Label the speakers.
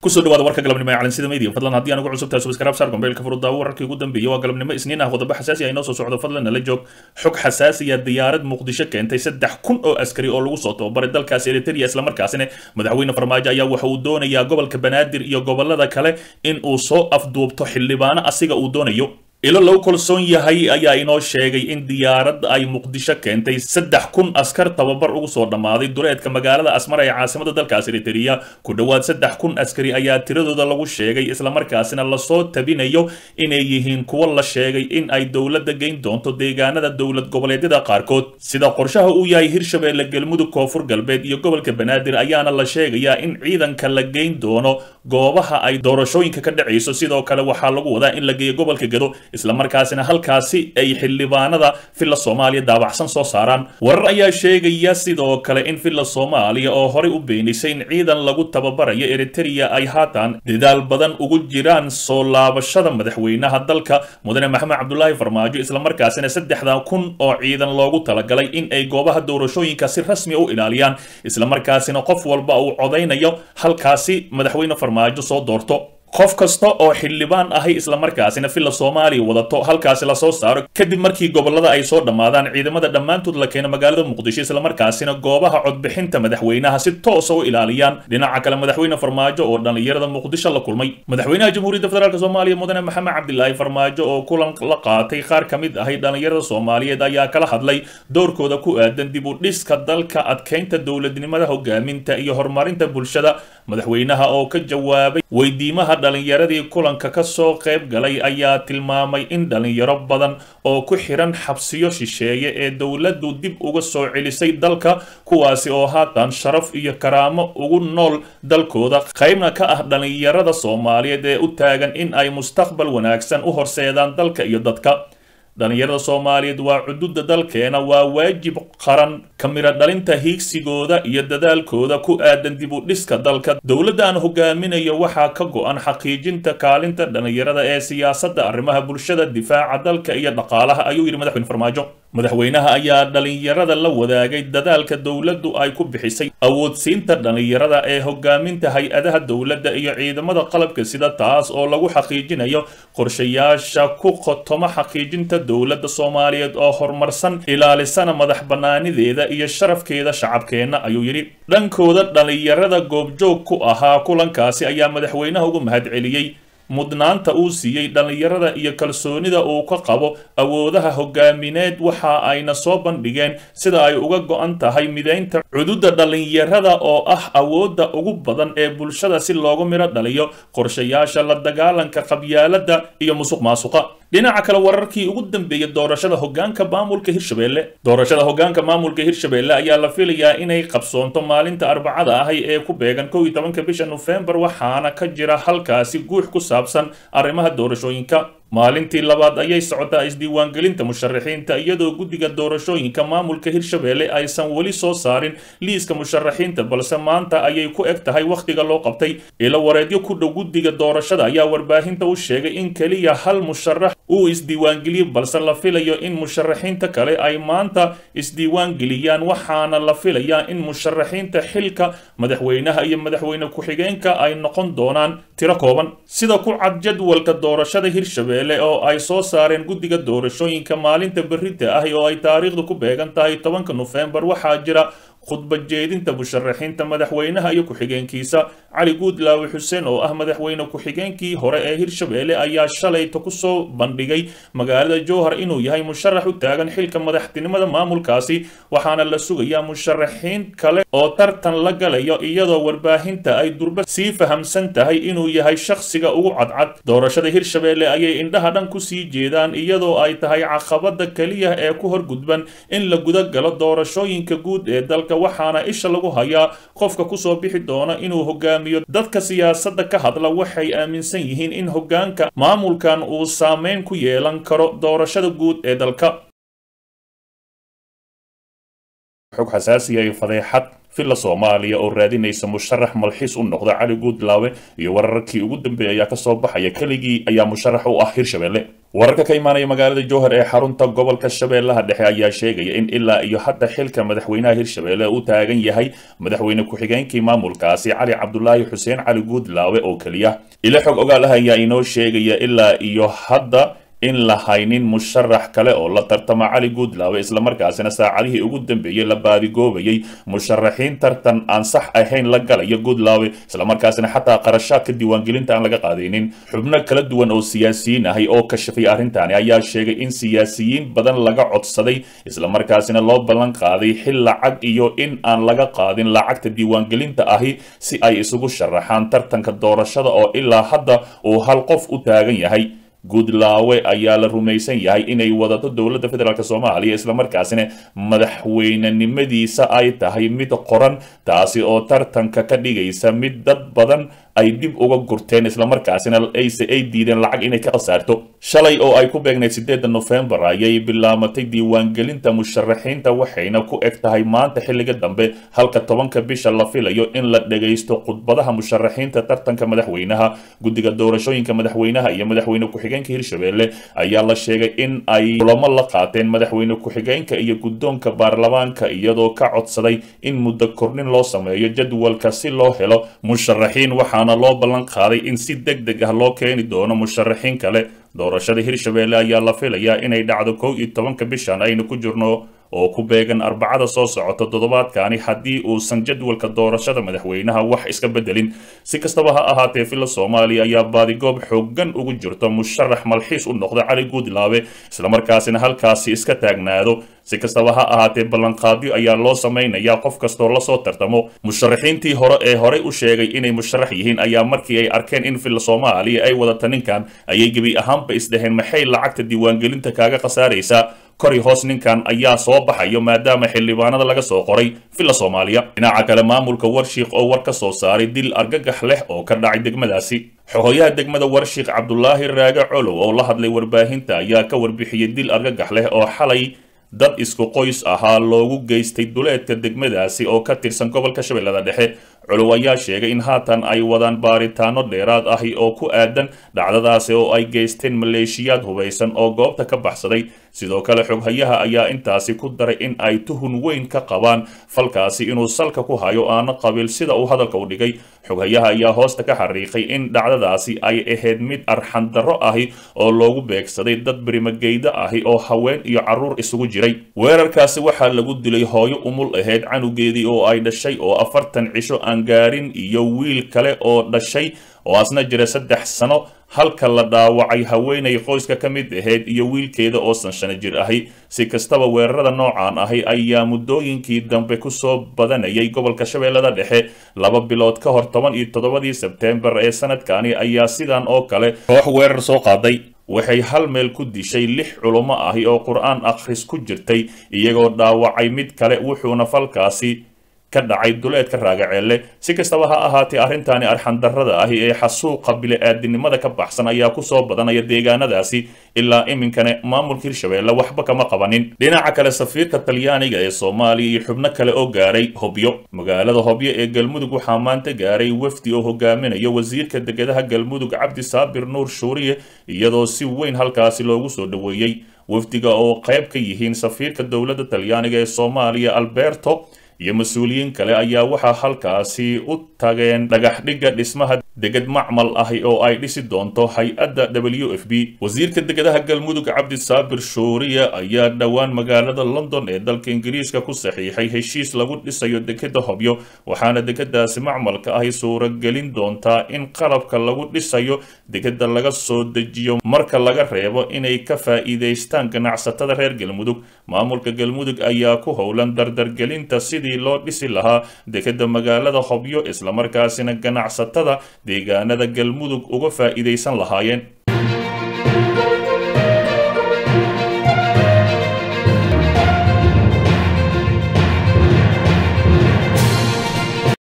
Speaker 1: kusoo dhawaada warka galabnimo ee calansida media fadlan haddii aan ugu cusubtahay subscribe saar gombeelka furudaawo wararkii ugu dambeeyay waa galabnimo isniin ah qodobo xasaasi ah inoo soo socdo fadlan nala joog xog xasaasiya diyaarad muqdisho keentay saddex kun oo askari oo lagu soo tababaray dalkaasi eritrea islamarkaasina madaxweyne farmaajo ayaa waxa uu doonayaa gobolka banaadir iyo gobolada kale in uu soo afduubto xildhibaano asiga uu doonayo ilo lagu kalsoon yahay ayaa inoo sheegay in diyaaradda ay muqdisho keentay saddex kun askar tababar ugu soo dhammaaday duleedka magaalada asmar ee caasimada dalkaas eritrea ku dhowaad saddex kun askari ayaa tiradooda lagu sheegay islamarkaasina lasoo tabinayo inay yihiin kuwo la sheegay in ay dowladda geyn doonto deegaanada dowlad goboleedyada qaarkood sida qorshaha uu yahay hirshabeelle galmudug koonfur galbeed iyo gobolka banaadir ayaana la sheegayaa in ciidanka la geyn doono goobaha ay doorashooyinka ka dhacayso sidoo kale waxaa lagu wadaa in la geeyo gobolka gedo islamarkaasina halkaasi ay xildhibaanada villa soomaaliya daabacsan soo saaraan warar ayaa sheegaya sidoo kale in villa soomaaliya oo horey u beenisay in ciidan lagu tababarayo eritrea ay haatan dadaal badan ugu jiraan soo laabashada madaxweynaha dalka mudane maxamed cabdulaahi farmaajo islamarkaasina saddexdan kun oo ciidan loogu talagalay in ay goobaha doorashooyinka si rasmi u ilaaliyaan islamarkaasina qof walba uu codaynayo halkaasi madaxweyne farmaajo soo doorto qof kasta oo xildhibaan ahay islamarkaasina villa soomaaliya wadato halkaasi lasoo saaro kadib markii gobolada ay soo dhammaadaan ciidamada dhammaantood la keeno magaalada muqdisho islamarkaasina goobaha codbixinta madaxweynaha si toosa u ilaaliyaan dhinaca kale madaxweyne farmaajo oo dhallinyarada muqdisho la kulmay madaxweynaha jamhuuriyadda federaalk soomaaliya mudane maxamed cabdilaahi farmaajo oo kulan la qaatay qaar ka mid ahay dhallinyarada soomaaliyeed ayaa kala hadlay doorkooda ku aadan dib u dhiska dalka adkeynta dowladnimada hogaaminta iyo horumarinta bulshada madaxweynaha oo ka jawaabay weydiimaha dhallinyaradii kulanka ka soo qayb galay ayaa tilmaamay in dhallinyaro badan oo ku xiran xabsiyo shisheeye ee dowladdu dib uga soo celisay dalka kuwaasi oo haatan sharaf iyo karaamo ugu nool dalkooda qaybna ka ah dhallinyarada soomaaliyeed ee u taagan in ay mustaqbal wanaagsan u horseedaan dalka iyo dadka dhallinyarada soomaaliyeed waa cududa dalkeena waa waajib qaran ka miro dhalinta hiigsigooda iyo dadaalkooda ku aadan dib u dhiska dalka dowladda aan hogaaminayo waxaa ka go-an xaqiijinta kaalinta dhallinyarada ee siyaasadda arrimaha bulshada difaaca dalka iyo dhaqaalaha ayuu yidhi madaxweyne farmaajo madaxweynaha ayaa dhallinyarada la wadaagay dadaalka dowladdu ay ku bixisay awoodsiinta dhallinyarada ee hogaaminta hay-adaha dowladda iyo ciidamada qalabka sida taas oo lagu xaqiijinayo qorshayaasha ku qotoma xaqiijinta dowladda soomaaliyeed oo horumarsan ilaalisana madax bannaanideeda iyo sharafkeeda shacabkeenna ayuu yidhi dhankooda dhallinyarada goobjoog ku ahaa kulankaasi ayaa madaxweynaha ugu mahadceliyey mudnaanta uu siiyey dhallinyarada iyo kalsoonida uu ka qabo awoodaha hogaamineed waxa ayna soo bandhigeen sida ay uga go-an tahay mideynta cududa dhallinyarada oo ah awoodda ugu badan ee bulshada si loogu midho dhaliyo qorshayaasha la dagaalanka qabyaaladda iyo musuq maasuqa dhinaca kale wararkii ugu dambeeyey doorashada hogaanka maamulka hirshabelle doorashada hogaanka maamulka hirshabelle ayaa la filayaa inay qabsoonto maalinta arbacada ahay ee ku beegan kow iyo tobanka bisha nofembar waxaana ka jira halkaasi guux ku saabsan arrimaha doorashooyinka maalintii labaad ayay socotaa isdiiwaangelinta musharaxiinta iyadoo guddiga doorashooyinka maamulka hirshabelle aysan weli soo saarin liiska musharaxiinta balse maanta ayay ku eg tahay wakhtiga loo qabtay ilo wareedyo ku dhow guddiga doorashada ayaa warbaahinta u sheegay in keliya hal musharax uu isdiiwaangeliyey balse la filayo in musharaxiinta kale ay maanta isdiiwaangeliyaan waxaana la filayaa in musharaxiinta xilka madaxweynaha iyo madaxweyne ku-xigeenka ay noqon doonaan tiro kooban sida ku cad jadwalka doorashada hirshabelle oo ay soo saareen guddiga doorashooyinka maalinta berrita ah oo ay taariikhdu ku beegan tahay tobanka nofembar waxaa jira khudba jeedinta musharaxiinta madaxweynaha iyo ku-xigeenkiisa cali guudlaawe xuseen oo ah madaxweyne ku-xigeenkii hore ee hirshabelle ayaa shalayta kusoo bandhigay magaalada jowhar inuu yahay musharax u taagan xilka madaxtinimada maamulkaasi waxaana la sugayaa musharaxiin kale oo tartan la galayo iyadoo warbaahinta ay durba sii fahamsan tahay inuu yahay shakhsiga ugu cadcad doorashada hirshabelle ayay indhaha dhan kusii jeedaan iyadoo ay tahay caqabada keliya ee ku horgudban in la guda galo doorashooyinka guud ee dalka waxaana isha lagu hayaa qofka kusoo bixi doona inuu hogaamiyo dadka siyaasadda ka hadla waxay aaminsan yihiin in hogaanka maamulkan uu saameyn ku yeelan karo doorashada guud ee dalka xog xasaasiya iyo fadeexad villa soomaaliya oo raadinaysa musharax malxiis u noqda cali guudlaawe iyo wararkii ugu dambeeyay ayaa kasoo baxaya keligii ayaa musharax u ah hirshabelle wararka ka imaanaya magaalada jowhar ee xarunta gobolka shabeellaha dhexe ayaa sheegaya in ilaa iyo hadda xilka madaxweynaha hirshabelle uu taagan yahay madaxweyne ku-xigeenkii maamulkaasi cali cabdulaahi xuseen cali guudlaawe oo keliya ilo xog ogaal ah ayaa inoo sheegaya ilaa iyo hadda in la haynin musharax kale oo la tartama cali guudlaawe islamarkaasina saacadihii ugu dambeeyey la baadigoobayay musharaxiin tartan aan sax ahayn la galaya guudlaawe islamarkaasina xataa qarashaadka diiwaangelinta aan laga qaadaynin xubno kala duwan oo siyaasiyiin ahay oo kashafay arrintaani ayaa sheegay in siyaasiyiin badan laga codsaday islamarkaasina loo ballan qaaday xil lacag iyo in aan laga qaadin lacagta diiwaangelinta ahi si ay isugu sharaxaan tartanka doorashada oo ilaa hadda uu hal qof u taagan yahay guudlaawe ayaa la rumaysan yahay inay wadato dowladda federaalk soomaaliya islamarkaasina madaxweynenimadiisa ay tahay mid qoran taasi oo tartanka ka dhigaysa mid dad badan ay dib uga gurteen islamarkaasina ayse ay diideen lacag inay ka khasaarto shalay oo ay ku beegnayd sideedda nofembar ayay bilaamatay diiwaangelinta musharaxiinta waxayna ku eg tahay maanta xilliga dambe halka tobanka bisha la filayo in la dhagaysto khudbadaha musharaxiinta tartanka madaxweynaha guddiga doorashooyinka madaxweynaha iyo madaxweyne ku-xigeenka hirshabelle ayaa la sheegay in ay kulamo la qaateen madaxweyne ku-xigeenka iyo guddoonka baarlamaanka iyadoo ka codsaday in muddo kornin loo sameeyo jadwalka si loo helo musharaxiin waxaana loo ballan qaaday in si deg deg ah loo keeni doono musharaxiin kale doorashada hirshabelle ayaa la filayaa inay dhacdo kow iyo tobanka bishan aynu ku jirno oo ku beegan arbacada soo socota toddobaadkaani haddii uusan jadwalka doorashada madaxweynaha wax iska bedelin si kastaba ha ahaatee villa soomaaliya ayaa baadigoob xoogan ugu jirto musharax malxiis u noqda cali guudlaawe islamarkaasina halkaasi iska taagnaado si kastaba ha ahaatee ballanqaadyo ayaa loo samaynayaa qof kastoo lasoo tartamo musharaxiintii hore ee horey u sheegay inay musharax yihiin ayaa markii ay arkeen in villa soomaaliya ay wadata ninkan ayay gebi ahaanba isdhaheen maxay lacagta diiwaangelinta kaaga khasaaraysaa kori hoos ninkan ayaa soo baxayo maadaama xildhibaanada laga soo qoray villa soomaaliya dhinaca kale maamulka warshiik oo war ka soo saaray dil argagax leh oo ka dhacay degmadaasi xogoyaha degmada warshiik cabdulaahi raage colow oo la hadlay warbaahinta ayaa ka warbixiyey dil argagax leh oo xalay dad isku qoys ahaa loogu geystay duleedka degmadaasi oo ka tirsan gobolka shabeellada dhexe colow ayaa sheegay in haatan ay wadaan baaritaano dheeraad ahi oo ku aadan dhacdadaasi oo ay geysteen maleeshiyaad hubaysan oo goobta ka baxsaday sidoo kale xoghayaha ayaa intaasi ku daray in ay tuhun weyn ka qabaan falkaasi inuu salka ku hayo aana qabiil sida uu hadalka u dhigay xoghayaha ayaa hoosta ka xariiqay in dhacdadaasi ay ahayd mid arxandarro ahi oo loogu beegsaday dad birimageyda ahi oo haween iyo carruur isugu jiray weerarkaasi waxaa lagu dilay hooyo umul ahayd canugeedii oo ay dhashay oo afartan cisho aan gaarin iyo wiil kale oo dhashay oo asna jira saddex sano halka la dhaawacay haweenay qoyska ka mid ahayd iyo wiilkeeda oo san shano jir ahi si kastaba weerarada noocan ahi ayaa muddooyinkii dambe kusoo badanayay gobolka shabeellada dhexe laba bilood ka hor toban iyo toddobadii sebteembar ee sanadkani ayaa sidan oo kale koox weerar soo qaaday waxay hal meel ku dishay lix culummo ahi oo qur-aan akhris ku jirtay iyagoo dhaawacay mid kale wuxuuna falkaasi ka dhacay duleedka raagaceelle si kastaba ha ahaatee arrintaani arxandarrada ahi ee xasuuqa bili-aadinimada ka baxsan ayaa kusoo badanaya deegaanadaasi ilaa iminkana maamulka hirshabeelle waxba kama qabanin dhinaca kale safiirka talyaaniga ee soomaaliya iyo xubno kale oo gaaray hobyo magaalada hobyo ee galmudug waxaa maanta gaaray wafdi oo hogaaminayo wasiirka degedaha galmudug cabdi saabir nuur shuuriye iyadoo si weyn halkaasi loogu soo dhoweeyey wafdiga oo qayb ka yihiin safiirka dowladda talyaaniga ee soomaaliya alberto iyo mas-uuliyiin kale ayaa waxaa halkaasi u tageen dhagaxdhigga dhismaha deged macmal ahi oo ay dhisi doonto hay-adda w f b wasiirka degedaha galmudug cabdi saabir shuuriya ayaa dhowaan magaalada london ee dalka ingiriiska ku saxiixay heshiis lagu dhisayo dekeda hobyo waxaana degadaasi macmalka ahi suuragelin doontaa in qalabka lagu dhisayo degeda laga soo dejiyo marka laga reebo inay ka faa'iidaystaan ganacsatada reer galmudug maamulka galmudug ayaa ku howlan dardargelinta sidii loo dhisi lahaa dekeda magaalada hobyo islamarkaasina ganacsatada deegaanada galmudug uga faa'iidaysan lahaayeen